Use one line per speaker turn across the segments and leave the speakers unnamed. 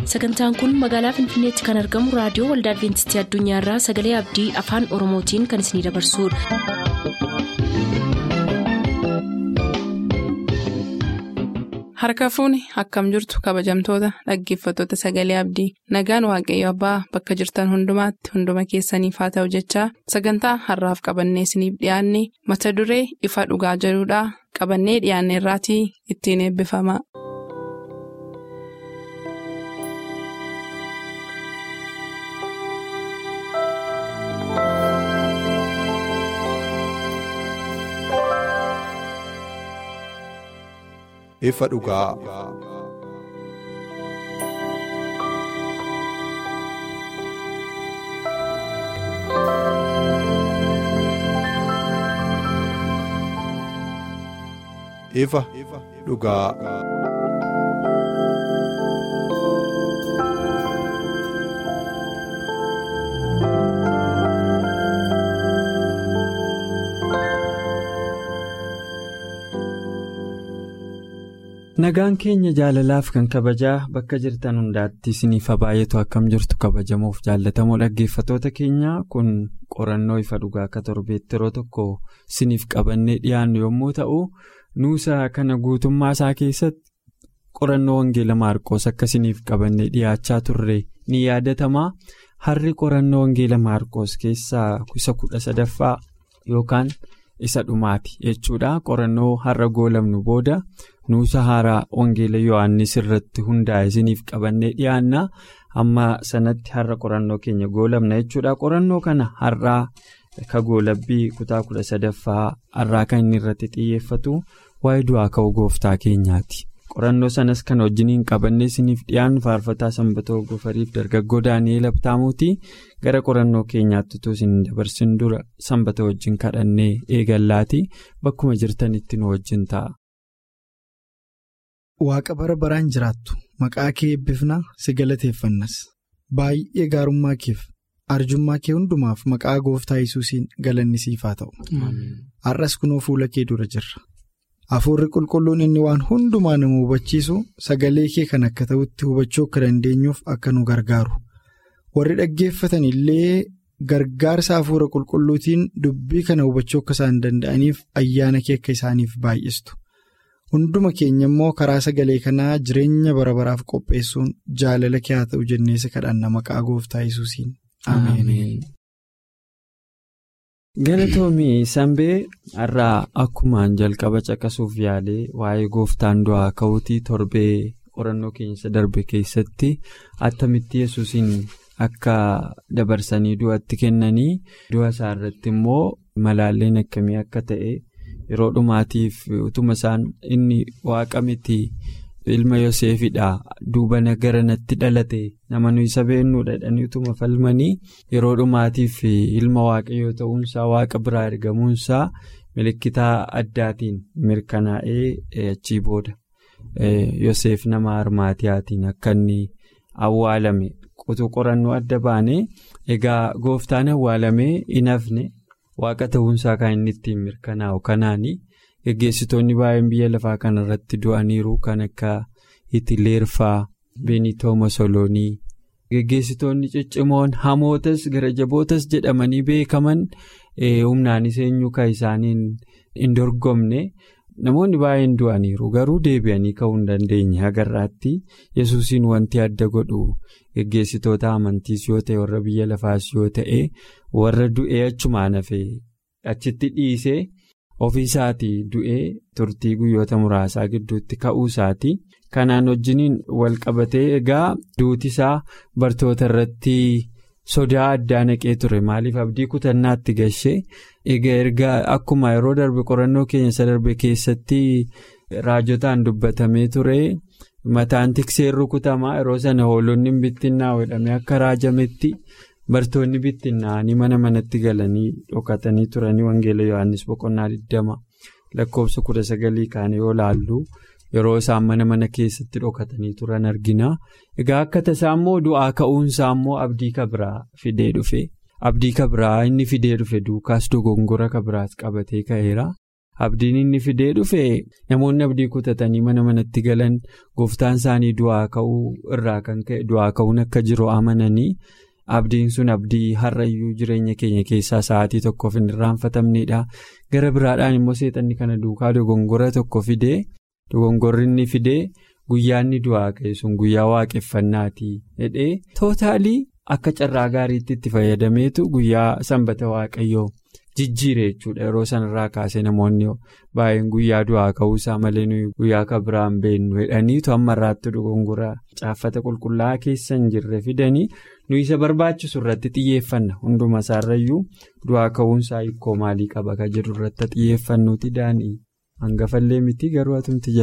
sagantaan kun magaalaa finfinneetti kan argamu raadiyoo waldaa adventistii addunyaarraa sagalee abdii afaan oromootiin kan isinidabarsudha.
harka fuuni akkam jirtu kabajamtoota dhaggeeffattoota sagalee abdii nagaan waaqayyo abbaa bakka jirtan hundumaatti hunduma keessaniif haa ta'u jechaa sagantaa harraaf qabannee isiniif dhiyaanne mata duree ifa dhugaa jedhudhaa qabannee dhiyaanne irraatii ittiin eebbifama.
ifa dhugaa. ifa dhugaa.
Nagaan keenya jaalalaaf kan kabajaa bakka jirtan hundaatti isiniif baay'atu akkam jirtu kabajamuuf jaallatamoo dhaggeeffatoota keenya kun qorannoo ifa dhugaa akka torbeetti yeroo tokko isiniif qabannee dhiyaannu yommuu ta'u nuusa kana guutummaa isaa keessatti qorannoo wangeela maarqoos akka isiniif qabannee dhiyaachaa turre ni yaadatamaa harri qorannoo wangeela maarqoos keessaa isa kudha sadaffaa yookaan isa dhumaati jechuudha qorannoo har'a goolamnu booda. nuusa haaraa wangeela yohaannis irratti hundaa'e isiniif qabannee dhiyaanna amma sanatti har'a qorannoo keenya goolamna jechuudha qorannoo kana har'aa ka goolabbii kutaa kudha sadaffaa har'aa kan inni irratti xiyyeeffatu waa'ee du'aa ka'uu gooftaa keenyaati qorannoo sanas kan wajjiniin qabannee isiniif dhiyaannu faarfataa sanbatoo gofariif dargaggoo daani'eel abtaamuuti gara qorannoo keenyaatti utuu isin dabarsin dura sanbata wajjin kadhannee eegallaati bakkuma jirtanitti nu wajjin ta'a.
Waaqa bara baraan jiraattu maqaa kee eebbifna si galateeffannas baay'ee gaarummaa keef arjummaa kee hundumaaf maqaa gooftaa yesuusiin galanni siif haa ta'u. Har'as kunoo fuula kee dura jirra. Hafuurri qulqulluun inni waan hundumaa nama hubachiisu sagalee kee kan akka ta'utti hubachuu akka dandeenyuuf akka nu gargaaru. Warri dhaggeeffatan illee gargaarsa hafuura qulqulluutiin dubbii kana hubachuu akka isaan danda'aniif ayyaana kee akka isaaniif baay'istu. Hunduma keenya immoo karaa sagalee kanaa jireenya bara baraaf qopheessuun jaalala kee haa ta'u jenneessa kadhanna maqaa gooftaa yesuusiin. Ameen.
Galatoomii Sanbee har'aa akkumaan jalqaba caqasuuf yaalee waa'ee gooftaan du'aa ka'uutii torbee qorannoo keessa darbe keessatti attamitti yesuusiin akka dabarsanii du'atti kennanii du'a isaa irratti immoo malaalleen akkamii akka ta'e. yeroo dhumaatiif utuma isaan inni waaqa miti ilma yoseefidha duuba gara natti dhalate nama nuyi isa beennuudha jedhanii utuma falmanii yeroo dhumaatiif ilma waaqayyoo ta'uunsaa waaqa biraa ergamuunsaa milikitaa addaatiin mirkanaa'ee achii booda yoseef nama armaatiyaatiin akka inni awwaalame qotuu qorannoo adda baane egaa gooftaan awwaalamee hin hafne. waaqa ta'uunsaa kan inni ittiin mirkanaa'u kanaani geggeessitoonni baay'een biyya lafaa kanarratti du'aniiru kan akka hitileerfaa beenitoo mosoloonii geggeessitoonni ciccimoon hamootas gara jabootas jedhamanii beekaman humnaanis eenyu kan isaaniin hin dorgomne namoonni baay'een du'aniiru garuu deebi'anii ka'uu hin dandeenye agarraatti yesuusiin wanti adda godhu geggeessitoota amantiis yoo ta'e warra biyya lafaas yoo ta'e warra du'ee achumaan hafee achitti dhiisee ofii isaatii du'ee turtii guyyoota muraasaa gidduutti ka'uu isaati kanaan wajjiniin wal qabatee egaa duuti isaa bartoota irratti sodaa addaa naqee ture maaliif abdii kutannaatti gashee egaa erga akkuma yeroo darbe qorannoo keenya isa darbe keessatti raajotaan dubbatamee ture. Mataan tikseen rukutamaa yeroo sana hoolonni bittinnaa jedhamee akka raajametti bartoonni bittinnaa'anii mana manatti galanii dhokatanii turanii wangeela yohannis boqonnaa 20 lakkoofsa 19 kaanii yoo laallu yeroo isaan mana mana keessatti dhokatanii turan argina. Egaa akka tasaa immoo du'aa ka'uunsaa immoo abdii kabiraa fidee dhufe abdii kabiraa inni fidee dhufe duukaas dogongora kabiraas qabatee ka'eera. abdiin inni fidee dhufe namoonni abdii kutatanii mana manatti galan gooftaan isaanii du'aa ka'uu irraa kan ka'e du'aa ka'uun akka jiru amananii abdiin sun abdii har'ayyuu jireenya keenya keessaa sa'aatii tokkoof hin irraanfatamnedha gara biraadhaan immoo seexanni kana duukaa dogongora tokko fidee dogongorri inni fidee guyyaanni du'aa ka'e sun guyyaa waaqeffannaati jedhee tootaalii akka carraa gaariitti itti fayyadameetu guyyaa sanbata waaqayyoo. jijjiire jechuudha yeroo sanarraa kaasee namoonni baay'een guyyaa du'aa ka'uusaa malee nuyi guyyaa kan biraan beennu jedhaniitu amma irraatti dogongoraa caaffata qulqullaa'aa keessa hin jirre fidanii nuyi isa barbaachisu irratti xiyyeeffanna hunduma isaarrayyuu du'aa ka'uunsaa hiikoo maalii qaba kan jedhu irratti xiyyeeffannuuti daanii hangafallee miti garuu atumti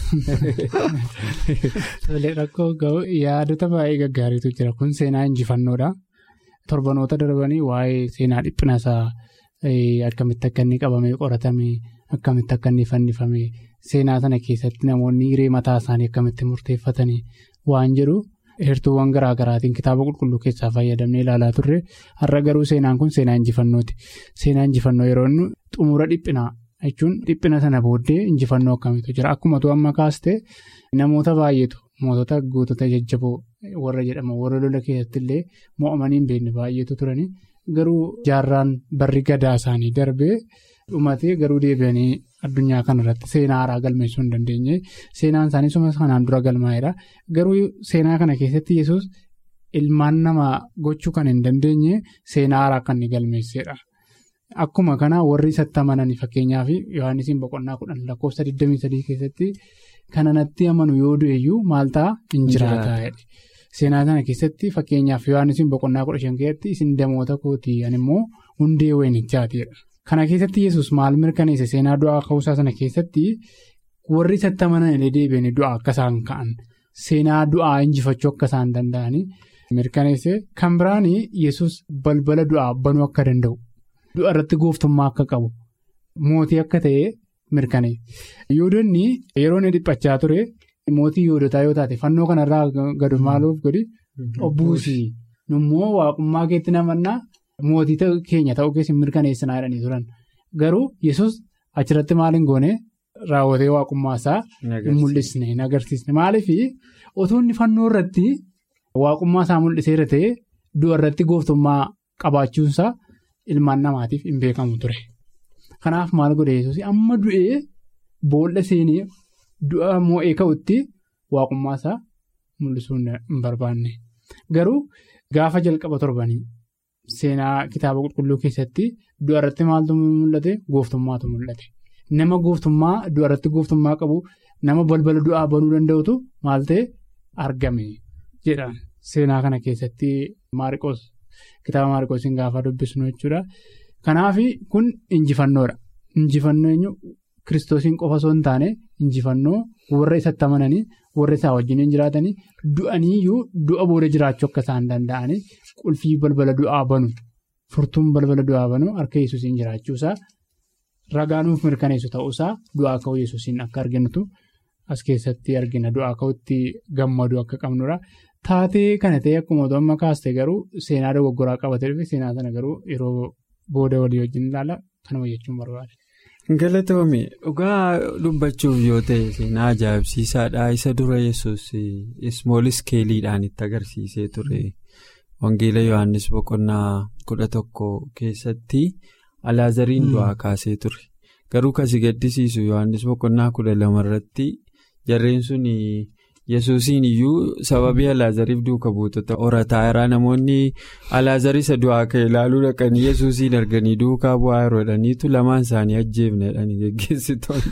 jalqaba. rakkoo ga'u yaadota baay'ee gaggaariitu jira kun seenaa injifannoodha torbanoota darbanii waa'ee seenaa dhiphinasaa. Akkamitti akka inni qabamee qoratame akkamitti akka inni fannifame seenaa sana keessatti namoonni hiree mataa isaanii akkamitti murteeffatanii waan jedhu heertuuwwan garaa garaatiin kitaaba qulqulluu keessaa fayyadamnee ilaalaa turre har'a garuu seenaan kun seenaa injifannooti. Seenaa injifannoo yeroo inni xumura dhiphinaa jechuun dhiphina sana booddee injifannoo akkamiitu jira akkuma tu amma kaaste namoota baay'eetu mootota gootota jajjaboo warra jedhama warra lola keessatti illee mo'amanii hin beekne baay'eetu turanii. Garuu jaarraan barri gadaa isaanii darbee dhumatee garuu deebi'anii addunyaa kanarratti seenaa haaraa galmeessuu hin dandeenye seenaan isaanii suma kanaan dura galmaa'edha. Garuu seenaa kana keessatti yesus ilmaan namaa gochuu kan hin dandeenye seenaa haaraa kan inni galmeessedha. Akkuma kana warri isatti amananii fakkeenyaaf Yohaannisiin boqonnaa kudhan lakkoofsa 23 keessatti kana natti amanu yoo du'eyyuu maal ta'a hin jiraataa Seenaa sana keessatti fakkeenyaaf Yohaannisiin boqonnaa kudha shan keessatti isin damoota kootii immoo hundee wayinichaatiidha. Kana keessatti yesus maal mirkaneesse seenaa du'aa ka'uusaa sana keessatti warri isatti amanan illee deebi'anii du'aa akka isaan ka'an seenaa du'aa injifachuu akka isaan danda'anii mirkaneesse kan biraan yesus balbala du'aa banuu akka danda'u du'a irratti gooftummaa akka qabu mootii akka ta'e mirkaneesse. Yoodonni yeroo inni dhiphachaa ture. Mootii yoodotaa yoo taate fannoo kanarraa gadi maaluuf godhi obbuusii immoo waaqummaa keetti namannaa mootii keenya ta'uu keessa mirkaneessinaa jedhanii turan garuu yesus achirratti maal hin goone raawwatee waaqummaa isaa hin mul'isne hin agarsiisne maaliif otoo inni fannoo irratti waaqummaa isaa mul'iseera ta'e du'a irratti gooftummaa qabaachuunsaa ilmaan namaatiif hin beekamu ture kanaaf maal godhe yesus amma du'ee boolla seenee. Du'a moo'ee ka'utti waaqummaa isaa mul'isuu hin barbaanne garuu gaafa jalqaba torbanii seenaa kitaaba qulqulluu keessatti du'a irratti maaltu mul'ate gooftummaatu mul'ate nama gooftummaa du'a irratti gooftummaa qabu nama balbala du'aa banuu danda'utu maal ta'e argame jedha seenaa kana keessatti maariqoos kitaaba maariqoosiin gaafa dubbisnu jechuudha kanaaf kun injifannoodha injifannoo eenyu. Kiristoosiin qofa osoo hin taane injifannoo warra isatti amananii warra isaa wajjin jiraatanii du'aniiyyuu du'a booda jiraachuu akka isaan danda'anii qulfii balbala du'aa banu furtuun balbala du'aa banu harka yesuusiin jiraachuusaa ragaanuuf mirkaneessu ta'uusaa du'aa ka'uu yesuusiin akka arginutu as keessatti argina du'aa ka'utti gammadu akka qabnudha. Taatee kana ta'e akkuma amma kaaste garuu seenaa dogoggoraa qabatee dhufe seenaa sana garuu yeroo booda walii wajjin ilaala kanuma jechuun barbaade.
Galatoomii dhugaa dubbachuuf yoo ta'e seenaa ajaa'ibsiisaadha isa dura yesus ismool iskeeliidhaan itti agarsiisee ture wangeela yohannis boqonnaa kudha tokko keessatti alaazariin du'aa kaasee ture garuu kasi gaddisiisu yohannis boqonnaa kudha lamarratti jarreen sun yesuusiin iyyuu sababii alaazariif duuka buutota horataa irraa namoonni alaazari isa du'aa ka'e ilaaluu dhaqanii yesuusiin arganii duukaa bu'aa yeroo jedhaniitu lamaan isaanii ajjeefne jedhanii geggeessitoonni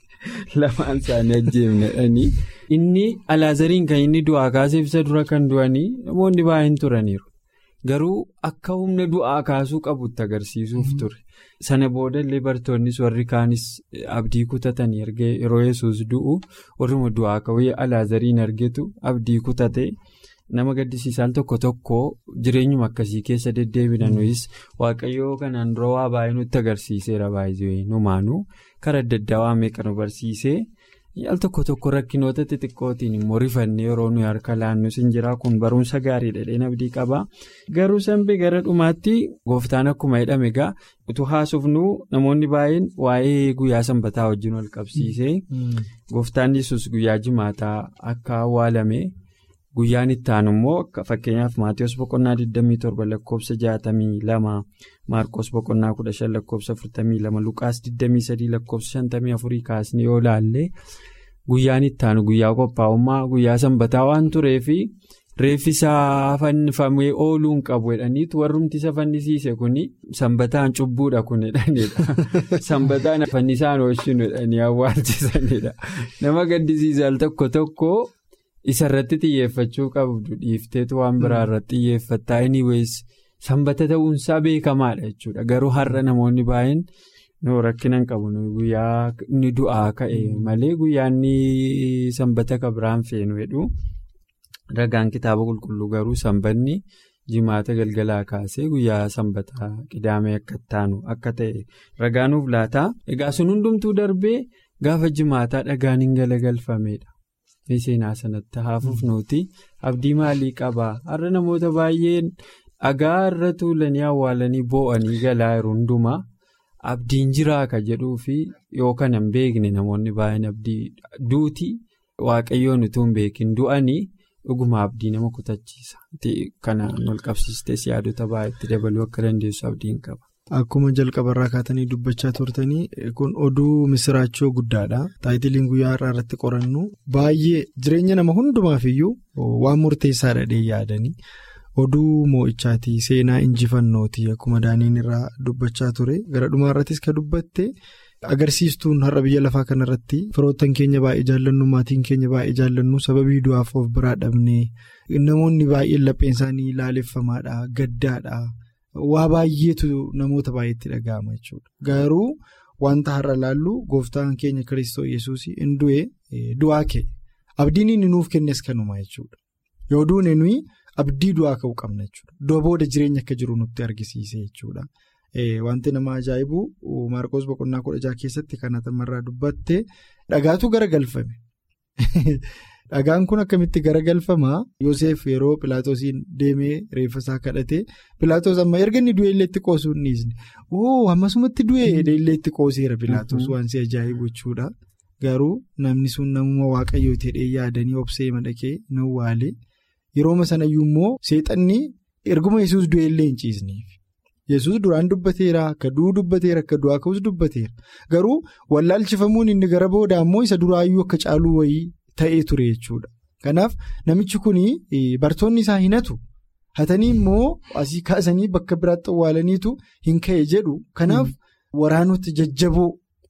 lamaan isaanii ajjeefne jedhanii inni alaazariin kan inni du'aa kaaseef isa dura kan du'anii namoonni baay'een turaniiru garuu akka humna du'aa kaasuu qabutti agarsiisuuf ture sana boodallee bartoonnis warri kaanis abdii kutatanii erga yeroo yesus du'u warruma du'aa ka'uu alaazariin argetu abdii kutate nama gaddisiisaan tokko tokko jireenyuma akkasii keessa deddeebina nuyis waaqayyoo kanaan dura waa baay'ee nutti agarsiiseera baay'ee numaanuu karaa adda addaa waa meeqa nu barsiisee Al tokko tokko rakkinoota xixiqqootiin immoo rifannee yeroo nuyi harka laannus hin jira kun barumsa gaariidha dheedhee abdii qaba. Garuu sanbee gara dhumaatti gooftaan akkuma jedhame egaa utuu haasofnu namoonni baay'een waa'ee guyyaa sanbataa wajjin wal qabsiisee gooftaan yesus guyyaa jimaataa akka awwaalame guyyaan itti aanu immoo fakkeenyaaf maatiyoos boqonnaa 27 lakkoofsa 62 maarqos boqonnaa 15 lakkoofsa 42 luqaas 23 lakkoofsa 54 kaasnee yoo laalle guyyaan itti aanu guyyaa qophaa'ummaa guyyaa sanbataa waan tureefi reeffisaa fannifamee ooluu hin qabu jedhaniitu warrumti isa fannisiise kuni sanbataan cubbuudha kun jedhanidha sanbataan fannisaan oolchinu jedhanii awwaalchisanidha nama gaddisiisa al tokko tokko. Isarratti xiyyeeffachuu qabdu dhiifteetu waan biraa irratti xiyyeeffattaa anyways sanbata ta'uunsaa beekamaadha jechuudha garuu har'a namoonni baay'een nuu rakkina hin qabu guyyaa ni du'aa ka'e malee guyyaa inni sanbata kabiraan feenu jedhu ragaan kitaaba qulqulluu garuu sanbanni jimaata galgalaa kaasee guyyaa sanbataa qidaamee akka taanu akka ta'e ragaanuuf laataa egaa sun hundumtuu darbee gaafa jimaataa dhagaan hin galagalfamedha. seenaa sanatti haafuuf nuti abdii maalii qabaa har'a namoota baay'een dhagaa irra tuulanii awwaalanii boo'anii galaa jiru hundumaa abdiin jiraa ka jedhuu fi yoo kana hin beekne namoonni baay'een abdii duuti waaqayyoon utuu hin beekin du'anii dhuguma abdii nama kutachiisa kanaan wal qabsiistees yaadota baay'eetti dabaluu akka dandeessu abdiin qaba.
Akkuma jalqabarraa kaatanii dubbachaa turtanii kun oduu misiraachoo guddaadha. Taayitiliin guyyaa har'aa irratti qorannu baay'ee jireenya nama hundumaaf iyyuu waan murteessaadha dhee yaadanii oduu moo'ichaati seenaa injifannooti akkuma daaniin irraa dubbachaa ture gara dhumaa irrattis ka dubbatte agarsiistuun har'a biyya lafaa kanarratti firoottan keenya baay'ee jaallannu maatiin keenya baay'ee jaallannu sababii du'aaf of biraa dhabnee namoonni baay'een lapheen isaanii laaleffamaadha gaddaadha. Waa baay'eetu namoota baay'eetti dhaga'ama jechuudha. Garuu wanta har'a laallu gooftaan keenya Kiristoos Yesuus hin du'e du'aa ka'e. Abdiin inni nuuf kennes kanuma jechuudha. Yoo duune nuyi abdii du'aa ka'uu qabna jechuudha. Du'a booda jireenya akka jiru nutti argisiise jechuudha. Wanti nama ajaa'ibu Maarqos boqonnaa kudha jaha keessatti kan atamarraa dubbatte dhagaatu garagalfame. Dhagaan kun akkamitti garagalfamaa Yoseef yeroo Pilaatoosiin deemee reeffa isaa kadhate Pilaatoos amma erga inni du'e illee itti qoosuu hin dhiisne oo ammasumatti du'e illee itti qooseera Pilaatoos waan si ajaa'ibu jechuudha. Garuu namni sun namuma waaqayyoo ta'ee yaadanii obsee madaqee nu waale yerooma sanayyuu immoo seexanni erguma yesus du'e illee hin ciisneef. Yesus duraan dubbateera akka du'uu dubbateera akka du'aa ka'us dubbateera garuu wallaalchifamuun inni gara booda ammoo isa duraayyuu akka caaluu wayii. Ta'ee ture jechuudha. Kanaaf namichi kun bartoonni isaa hinatu hatanii immoo asii kaasanii bakka biraatti awwaalaniitu hin ka'e jedhu. Kanaaf waraanota jajjaboo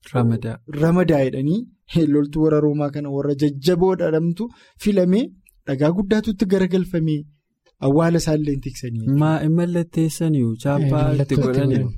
ramadaa jedhanii loltuu warra roomaa kana warra jajjaboo dhadhamtu filamee dhagaa guddaatu itti garagalfamee awwaala isaallee tiksanii.
Maa hin mallatteessanii chaappaa itti godhanii.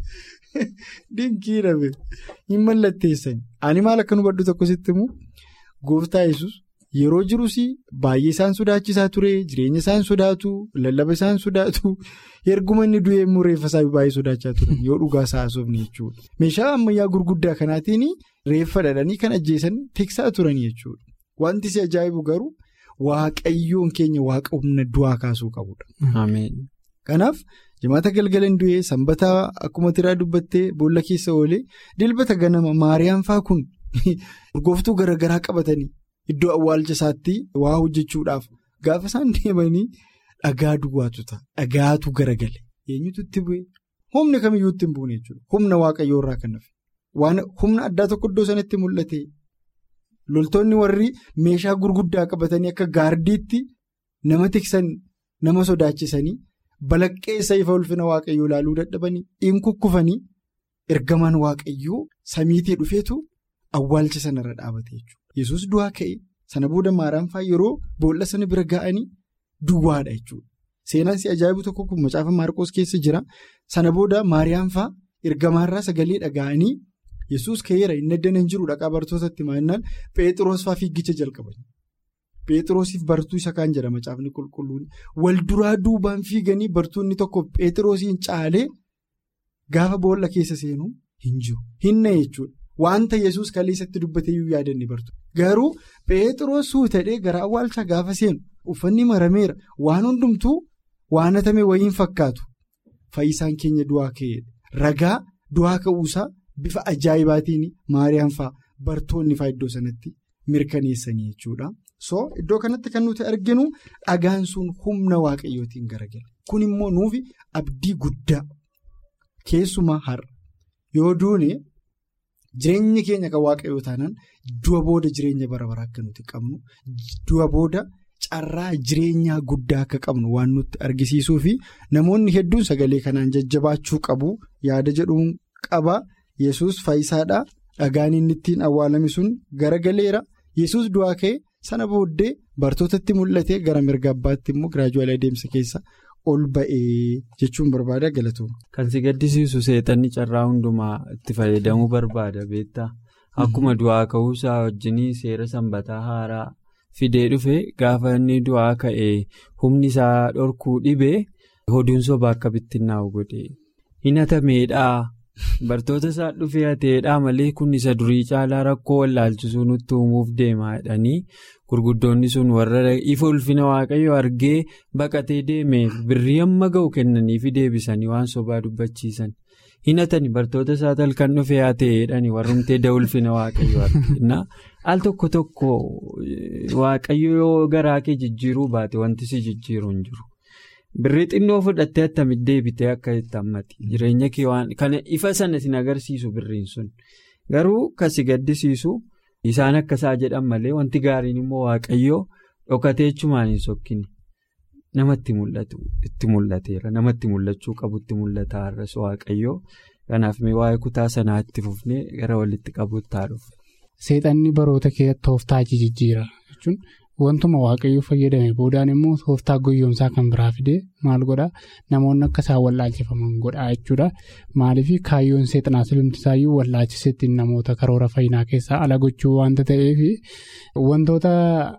Dinkii dhabe hin mallatteessanii. Ani maal akka nu baddu tokko sitti immoo gooftaa yesus Yeroo jirus baay'ee isaan sodaachisaa ture jireenya isaan sodaatu lallaba isaan sodaatu erguma inni du'e immoo reeffa isaa baay'ee sodaachaa turan yoo dhugaa isaa haasofne jechuudha. Meeshaa ammayyaa gurguddaa kanaatiin reeffa dhadhanii kan ajjeesan tiksaa turan jechuudha. Wanti si ajaa'ibu garuu waaqayyoon keenya waaqa humna du'aa kaasuu qabudha. Kanaaf jimaata galgala hin du'e sanbataa akkuma tiraa dubbattee boolla keessa oolee dilbata ganama maariyaan faa kun urgooftuu garaagaraa qabatanii. Iddoo awwaalcha isaatti waa hojjechuudhaaf gaafa isaan deemanii dhagaa duwwaatu ta'a. Dhagaatu garagale. Eenyutu itti bu'e? Humni kamiyyuu itti hin buune jechuudha. Humna waaqayyoo irraa kan hafe. Waan humna addaa tokko iddoo sanatti mul'ate. Loltoonni warri meeshaa gurguddaa qabatanii akka gaardiitti nama tiksan nama sodaachisanii balaqqeessa ifa ulfina waaqayyoo ilaaluu dadhabanii in kukkufanii ergamaan waaqayyoo samiitii dhufeetu awwaalcha sanarra dhaabate jechuudha. Yesus du'aa ka'e sana booda maaraan fa'aa yeroo boolla sana bira ga'anii duwwaadha jechuudha. Seenaan si ajaa'ibu tokko kun macaafa Maarqoos keessa jira. Sana booda maariyaan fa'aa ergamaarraa sagalee dhaga'anii Yesus ka'eera inni addana hin jiru dhaqaa bartootatti maannaan Pheexiroos fa'aa fiigicha jalqaban. Pheexiroosiif bartuu isa kaan jedha macaafni qulqulluun wal duraa duubaan fiiganii bartuunni tokko Pheexiroosiin caalee gaafa boolla keessa seenuu hin jiru. Hinna jechuudha. Wanta yesus kaleessatti dubbateeyyuu yaadanne bartu. garuu Pheexroos suutadhee gara awwaalchaa gaafa seenu uffanni marameera waan hundumtuu waan hatame wayiin fakkaatu fayyisaan keenya du'aa ka'eedha ragaa du'aa ka'uusaa bifa ajaa'ibaatiin maariyaam fa'aa bartoonni fa'aa iddoo sanatti mirkaneessanii jechuudha. so iddoo kanatti kan nuti arginu dhagaan sun humna waaqayyootiin garagala kun immoo nuufi abdii guddaa keessumaa har'a yoo duune jireenyi keenya kan waaqayyoo taanaan du'a booda jireenya bara baraa akka nuti qabnu du'a booda carraa jireenyaa guddaa akka qabnu waan nutti argisiisuu fi namoonni hedduun sagalee kanaan jajjabaachuu qabu yaada jedhuun qaba yesus fayyisaadha dhagaan inni ittiin awwaalame sun garagaleera yesus du'aa ka'e. sana booddee bartootatti mul'ate gara mirga abbaatti immoo giraajuwaalii adeemsa keessa ol ba'ee jechuun barbaada galatooma.
Kan si gaddisiisu seexanni carraa hundumaa itti fayyadamuu barbaada beektaa akkuma du'aa ka'uusaa wajjinii seera sanbataa haaraa fidee dhufe gaafa inni du'aa ka'ee humni isaa dhorkuu dhibee hoduun sobaa akka bittinnaa'u godhe hin hatameedhaa. Bartoota isaa dhufee hateedhaa malee kun isa durii caalaa rakkoo wallaalchisuu nutti uumuuf deemaa jedhanii gurguddoonni sun warra ifa ulfina waaqayyo argee baqatee deemeef birrii amma ga'u kennaniifi deebisanii waan sobaa dubbachiisan hin hatani bartoota isaa talkan dhufee hateedhani warrumtee da ulfina waaqayyo argina al tokko tokko waaqayyo yoo garaa kee jijjiiruu baate wanti si jijjiiru hin jiru. Birrii xinnoo fudhattee attamitti deebitee akka itti hammati jireenya kee waan kana ifa sana sin agarsiisu birriin sun garuu kan si gaddisiisu isaan akkasaa jedhan malee wanti gaariin immoo waaqayyoo dhokatee jechumaan hin sokkine namatti mul'atu itti mul'ateera namatti mul'achuu qabu itti mul'ata har'as waaqayyoo kanaaf mee waa'ee kutaa sanaa itti fufnee gara walitti qabuutti haadhuuf.
Seexanni baroota keessatti tooftaa jijjiira jechuun. Wantuma waaqayyoo fayyadame boodaan immoo tooftaa guyyoomsaa kan biraa fidee maal godhaa namoonni akka isaan wallaalchifaman godhaa jechuudha. Maaliif kaayyoon seexanaa silumtisaayyuu wallaalchisetti namoota karoora fayyinaa keessaa ala gochuu waanta ta'eef wantoota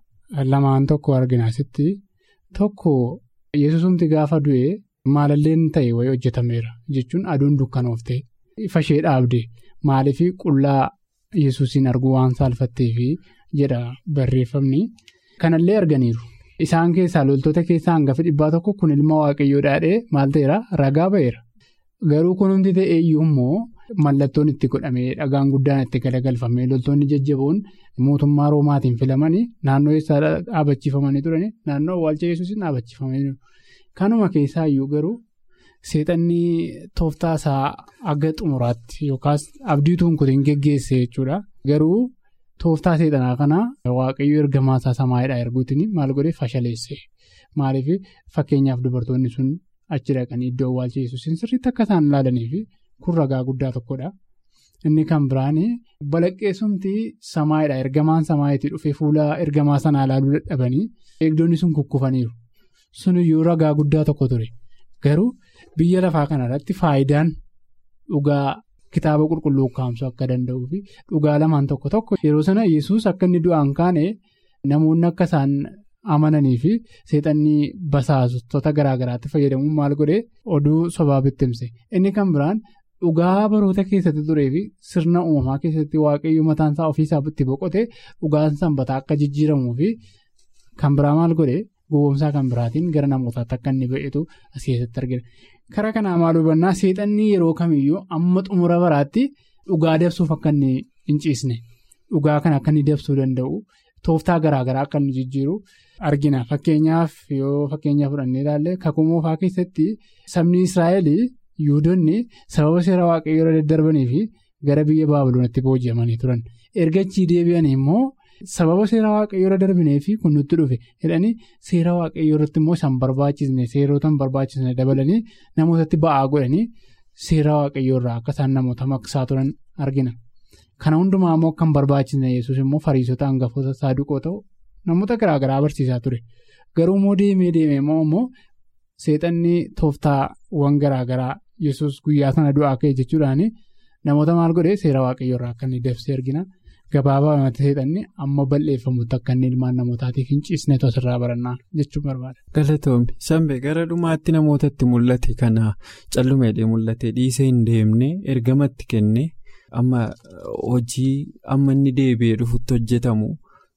lamaan tokko arginaasitti tokko yesusumti gaafa du'e maalalleen ta'e wayii hojjetameera jechuun aduun dukkanooftee ifa ishee dhaabde maaliif qullaa yesuusiin arguu waan saalfatteef jedha barreeffamni. Kanallee arganiiru isaan keessaa loltoota keessaa hangafa dhibbaa tokko kun ilma waaqayyoo dhaadhee maal ta'eera ragaa ba'eera garuu kunumti ta'e iyyuu immoo mallattoon itti godhamee dhagaan guddaan itti galagalfamee loltoonni jajjaboon mootummaa roomaatiin filamanii naannoo eessaa dhaabachiifamanii turanii naannoo awwaalcha yesuusiin dhaabachiifamanii kanuma keessaa iyyuu garuu seexanni tooftaa isaa aga xumuraatti yookaas abdiituun kutiin geggeesse jechuudha garuu. Tooftaa seexanaa kanaa waaqayyo ergamaa isaa samaayidhaa erguutiin maal godhee fashaleesse maaliif fakkeenyaaf dubartoonni sun achi dhaqanii iddoo awwaalcha yesuusiin sirriitti akka isaan ilaalaniif kun ragaa guddaa tokkodha. Inni kan biraan balaqqeessumti samaayidhaa ergamaan samaayitii dhufee fuula ergamaa sanaa ilaaluu dadhabanii eegdonni sun kukkufaniiru suniyyuu ragaa guddaa tokko ture garuu biyya lafaa kanarratti faayidaan dhugaa. Kitaaba qulqulluu kaa'amsuu akka danda'uu fi dhugaa lamaan tokko tokko yeroo sana yesus akka inni du'aan kaane namoonni akka isaan amananii fi seexanni basaasota garaagaraatti fayyadamuun maal godhee oduu sobaa bittimse inni kan biraan dhugaa baroota keessatti turee fi sirna uumamaa keessatti waaqayyo mataan isaa ofiisaa itti boqote dhugaan sanbataa akka jijjiiramuu fi kan biraa maal godhee gowwoomsaa kan biraatiin gara namootaatti akka inni ba'etu as keessatti argina. Karaa kanaa maal hubannaa seexanni yeroo kamiyyuu amma xumura baraatti dhugaa dabsuuf akka inni hin ciisne dhugaa kana akka inni dabsuu danda'u tooftaa garaagaraa akka inni jijjiiru argina. Fakkeenyaaf yoo fakkeenya fudhannee ilaalle kakuu moofaa keessatti sabni Israa'el yuudonni sababa seera waaqayyoo irra daddarbanii fi gara biyya baabiloonatti booji'amanii turan. Erga achii deebi'anii immoo sababa seera waaqayyoo irra darbinee fi kun nutti dhufe jedhanii seera waaqayyoo irratti immoo isaan barbaachisne seerota hin barbaachisne dabalanii namootatti ba'aa godhanii seera waaqayyoo irraa akka isaan namoota maqsaa turan argina. Kana hundumaa immoo kan barbaachisne yesus immoo fariisota hangafoota saaduqoo ta'u namoota garaagaraa barsiisaa ture. Garuu immoo deemee deemee immoo seexanni tooftaawwan garaagaraa yesus guyyaa sana du'aa ka'e jechuudhaan namoota maal godhee seera waaqayyoo irraa akka inni dabsee argina. Gabaabaa namatti seexanni amma bal'eeffamutti akka inni ilmaan namootaatiif hin ciisne tosirraa barannaa jechuun barbaada.
Galatoomii Sambee gara dhumaatti namootatti mul'ate kana callumeedhee mul'ate dhiisee hin deemne ergamatti kenne amma hojii amma inni deebi'ee dhufutti hojjetamu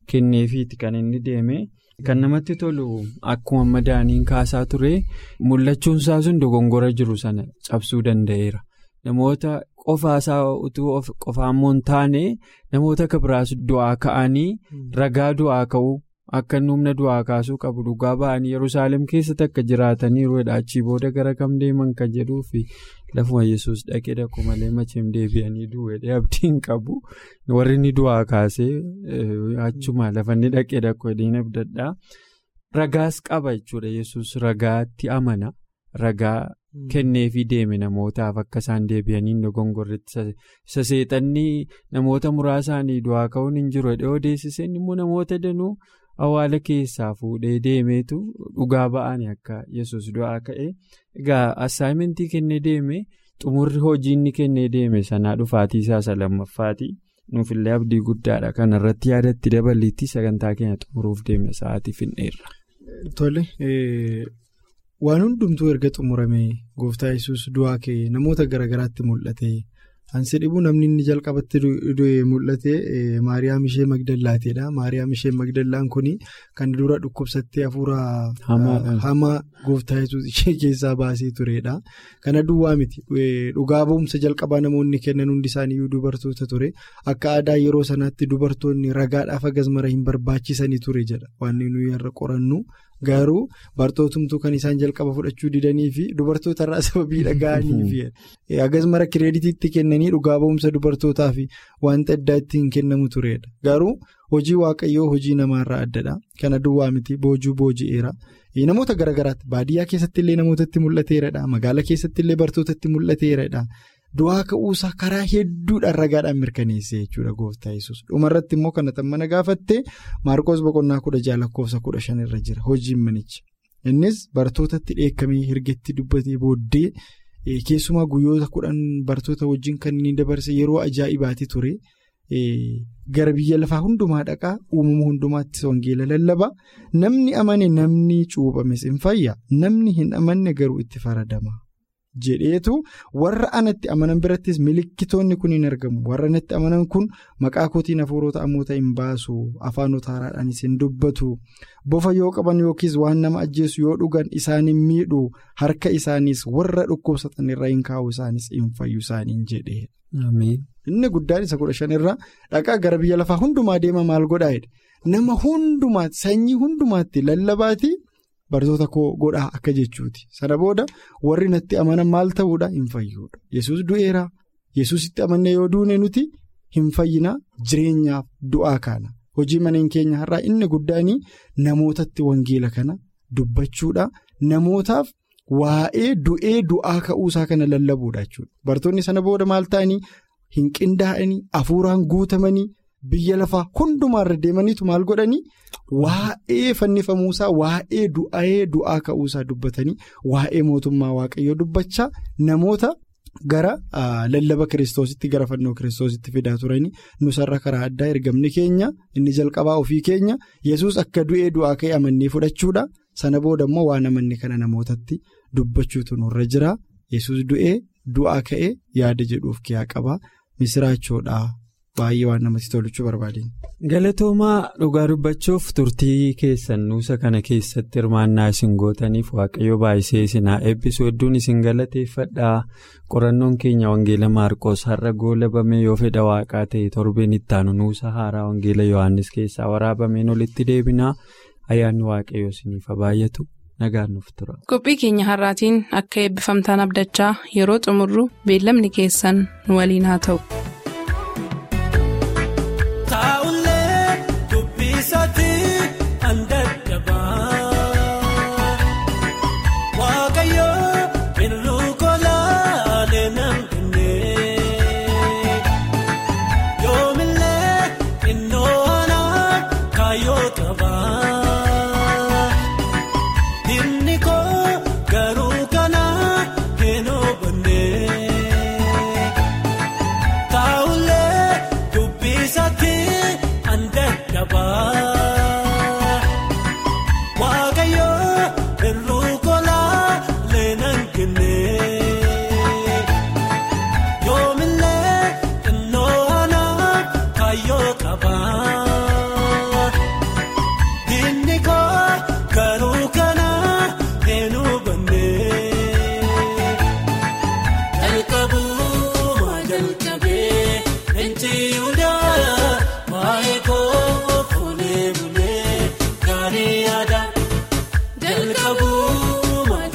kenneefiiti kan inni deeme. Kan namatti tolu akkuma madaaniin kaasaa ture mul'achuun isaa sun dogongora jiru sana cabsuu danda'eera. Namoota qofaasaa utuu qofaan moo hin taane namoota akka biraas du'aa ka'anii ragaa du'aa ka'uu akka humna du'aa kaasuu qabu dhugaa ba'anii Yerusaalem keessatti akka jiraataniiru achii booda gara kam deeman kan jedhuu fi lafuma yesus dhaqee dhaqu malee macheem deebi'anii du'ee abdiin qabu warri inni du'aa kaasee achuma lafa inni dhaqee dhaqu hedhiin abdadhaa ragaas qaba jechuudha yesus ragaatti amana ragaa. kenneefii deeme namootaaf akka isaan deebi'anii dogongorreetti isa seexanni namoota muraasaanii du'aa ka'uun hin jiru dhiyoo deessiseen immoo namoota danuu awwaala keessaa fuudhee deemeetu dhugaa ba'anii akka yesus du'aa ka'e egaa assaayimentii kennee deeme xumurri hojii inni kennee deeme sanaa dhufaatii isaa isa lammaffaati nuufillee abdii guddaadha kanarratti yaadatti dabaliitti sagantaa keenya xumuruuf deemna sa'aatii finneerra.
Tole. Waan hundumtuu erga xumuramee gooftaa yesus du'aa ka'e namoota garaagaraatti mul'ate ansi dhibuu namni inni jalqabatti mul'ate maariyaam ishee magdallaateedha maariyaam ishee magdallaan kun kan dura dhukkubsattee hafuura hamaa gooftaa yesus ishee keessaa baasee turedha kana duwwaa miti dhugaa ba'umsa jalqabaa namoonni kennan hundi isaaniiyyuu dubartoota ture akka aadaa yeroo sanaatti dubartoonni ragaadhaaf hagas mara hin barbaachisanii ture jedha waan nuyi irra qorannu. Garuu bartootumtuu kan isaan jalqaba fudhachuu didanii fi dubartoota irraa sababii dhaga'anii fi hagas mara kireeditiitti kennanii dhugaa ba'umsa dubartootaa fi wanta addaa ittiin kennamu turedha. Garuu hojii waaqayyoo hojii namaarraa addadha. Kana duwwaa miti boojuu booji'eera. Namoota garaagaraatti baadiyyaa keessatti illee namootatti mul'ateeradha. Magaalaa keessatti illee bartootatti mul'ateeradha. Du'aa ka'uusaa karaa hedduudhaan ragaadhaan mirkaneesse jechuudha gooftaa yesus dhumarratti immoo kan mana gaafatte maarqoos boqonnaa kudha jaha lakkoofsa kudha shan irra jira hojiin manicha innis bartootatti dheekkamee hirgetti dubbatee booddee keessumaa guyyoota kudhan bartoota wajjin kan inni dabarse yeroo ajaa'ibaati ture gara biyya lafaa hundumaa dhaqaa uumama hundumaattis wangeela lallaba namni amane namni cuuphames hin fayya namni hin amanne garuu itti faradama. jedheetu warra anatti amanan birattis milikkitoonni kun hin argamu warra anatti amanan kun maqaa kootiin hafuurota ammoota hin baasu afaanota haaraadhaanis hin dubbatu bofa yoo qaban yookiis waan nama ajjeesu yoo dhugan isaan hin miidhu harka isaaniis warra dhukkubsatan irra hin kaa'u isaanis hin fayyu isaaniin jedhee. inni guddaan isa kudha shanirra dhaqaa gara biyya lafaa hundumaa deema maal godhaa nama hundumaatti sanyii hundumaatti lallabaati. Bartoota koo godhaa akka jechuuti sana booda warri natti amanan maal ta'uudha hin fayyuudha yesus du'eera yesusitti amannee yoo duune nuti hin fayyina jireenyaaf du'aa kaana hojii maneen keenya har'aa inni guddaanii namootatti wangeela kana dubbachuudha namootaaf waa'ee du'ee du'aa ka'uusaa kana lallabuudha jechuudha bartoonni sana booda maal ta'anii hin qindaa'anii hafuuraan guutamanii. Biyya lafaa hundumaarra deemaniitu maal godhanii waa'ee fannifamuusaa waa'ee du'ee du'aa ka'uusaa dubbatanii waa'ee mootummaa waaqayyoo dubbachaa namoota gara lallaba kiristoositti gara fannoo kiristoositti fidaa turanii nusarra karaa addaa ergamni keenya inni jalqabaa ofii keenya yesus akka du'ee du'aa ka'e amannee fudhachuudha sana booda immoo waan amanne kana namootatti dubbachuutu nurra jira yesus du'ee du'aa ka'e yaada jedhuuf kiyaa qaba misiraachoodha. Baay'ee waan namatti toluchuu barbaadeen.
Galatoomaa dhugaa dubbachuuf turtii keessan nuusa kana keessatti hirmaannaa isin gootaniif waaqayyo baay'isee isin haa eebbisu hedduun isin galateeffadhaa qorannoon keenya wangeela maarqoos har'a goolabame yoo fedha waaqaa ta'e torbeen ittaanu nuusa haaraa wangeela yohaannis keessaa waraabameen olitti deebinaa ayyaanni waaqayyo isiniif baay'atu nagaan nuuf tura.
Qophii keenya har'aatiin akka eebbifamtaan abdachaa yeroo xumurru beellamni keessan nu waliin haa ta'u.
Taa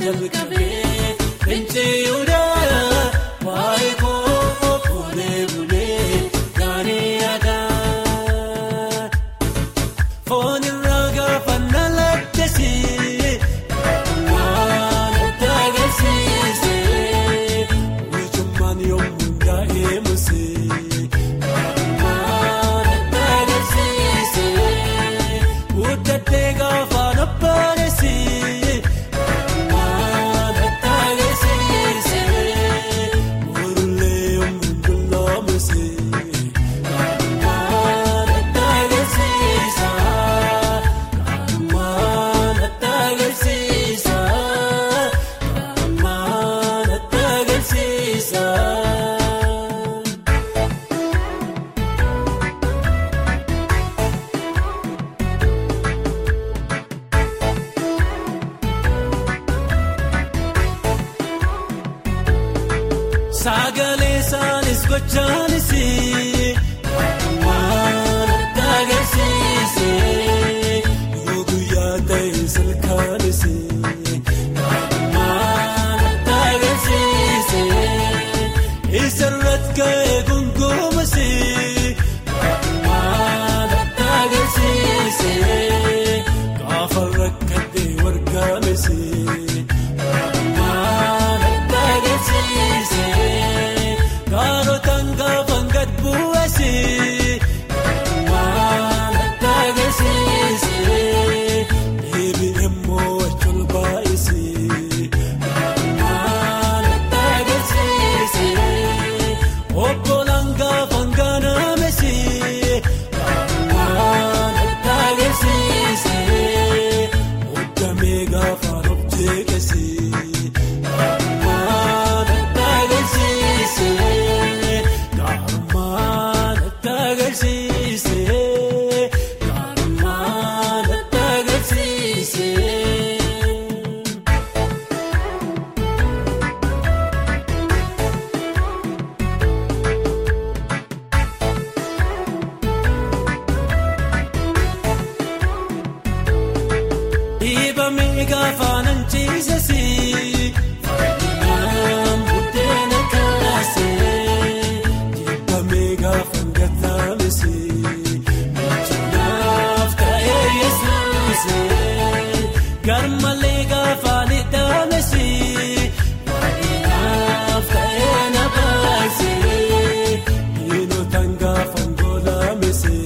jalqabee finciyuudhaa waa'ee koo fuulee bulee gaarii aadaa foon irraa gaafa nalattesii waan adda agarsiisee ijummaan yommuu gaa'ee musee waan adda agarsiisee guddattee gaafa nabbaanesii waan adda agarsiisee murullee yommuu dulloomusee waan adda agarsiisaa waan adda agarsiisaa waan adda agarsiisaa. Sagalee isaanis gochaanis waan adda agarsiisee yoo guyyaa ta'e salkaanis waan adda agarsiisee isarratti ga'ee gongomas waan adda agarsiisee gaafa rakkatee wargaames. Waan adda agarsiisee kaarotaan gaafa gad bu'asee waan adda agarsiisee deebiin immoo wajjin baay'isee waan adda agarsiisee obbolaan gaafa gaanaamesee waan adda agarsiisee muddamee gaafa of jeeqesee. Waan adda agarsiisee gaarumaan adda agarsiisee gaarumaan adda agarsiisee. Dhiibamee gaafa nan ciisesii faayidaan buddeena kaasee dhiibamee gaafa gataamesee michuudhaaf ta'ee yesuusee garmalee gaafa ni dhaamesee faayidaan ta'ee na baasee dhiinotaan gaafa ngolaamesee.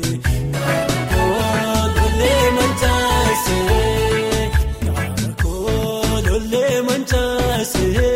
Koolollee mancaasee, koolollee mancaasee.